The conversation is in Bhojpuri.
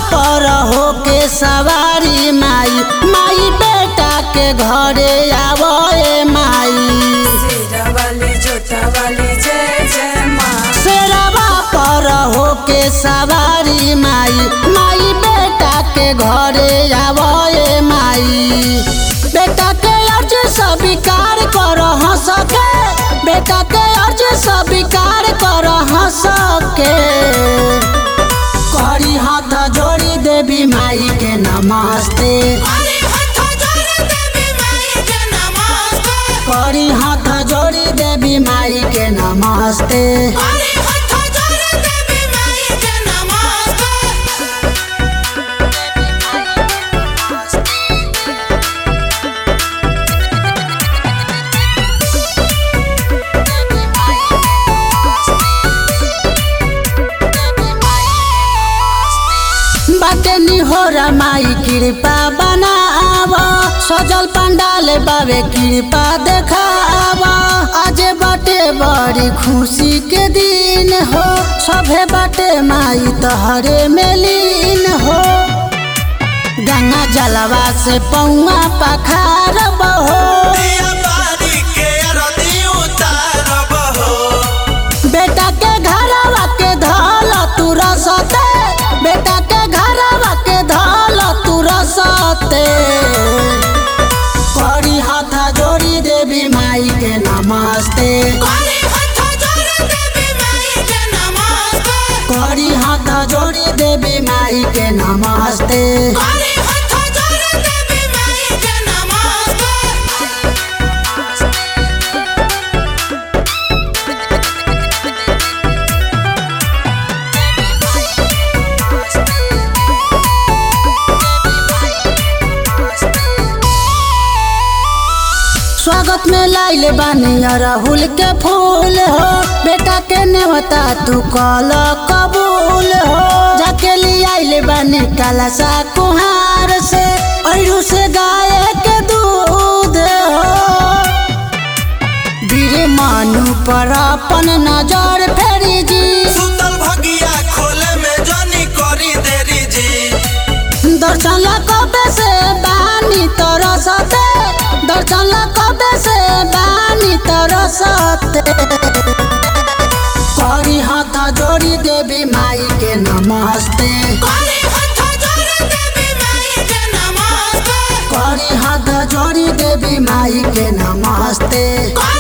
पर होके सवारी माई माई बेटा के घरे आवए माई शेरा वाली जोटा वाली जय जय माँ शेरवा पर होके सवारी माई माई बेटा के घरे आवए माई बेटा के अर्ज स्वीकार कर सके बेटा के अर्ज स्वीकार कर सके करी हाथ जोड़ी देवी माई के नमस्ते करी हाथ जोड़ी देवी माई के नमस्ते बाटे निहोरा माई कृपा बनाव सजल पंडाल बाबे कृपा देखाव आज बाटे बड़ी खुशी के दिन हो सभे बाटे माई तहरे में लीन हो गंगा जलवा से पौआ पखार बहो बेटा के घरवा के धल तू रसते बेटा के घरवा के धल तू रसते करी हाथ जोड़ी देवी माई के नमस्ते करी हाथ जोड़ी देवी माई के नमस्ते स्वागत में लाइले बानी राहुल के फूल हो बेटा के नेवता तू कल कबूल हो जाके लिए आइले बानी काला सा कुहार से अरु से गाय के दूध हो वीर मानु पर अपन नजर फेरी जी दर्शन ला कबे से बानी तरसते दर्शन ला कबे से बानी तरसते करी हाथ जोड़ी देवी माई के नमस्ते करी हाथ जोड़ी देवी माई के नमस्ते